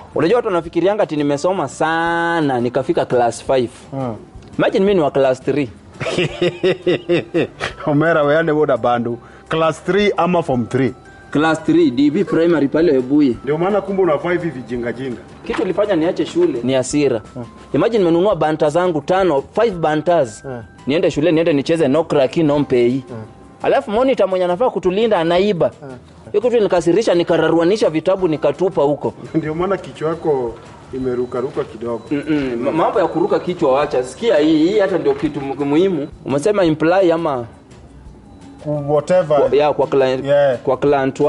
unajua watu wanafikirianga ati nimesoma sana nikafika class 5 Mm. imagine mimi ni wa class 3 omera weane boda bandu class 3 ama form 3 class 3 db primary pale webuye ndio maana kumbe unafaa hivi vijingajinga kitu ilifanya niache shule ni hasira imagine nimenunua banta zangu tano five bantas niende shule niende nicheze no kraki no mpei alafu monitor mwenye anafaa kutulinda anaiba hiyo kitu nikasirisha nikararuanisha vitabu nikatupa huko ndio maana kichwa yako imerukaruka kidogo Mm-mm. Ma- mambo ya kuruka kichwa wacha sikia hii hii hata ndio kitu mu- muhimu umesema imply ama whatever ya kwa client, Yeah. kwa client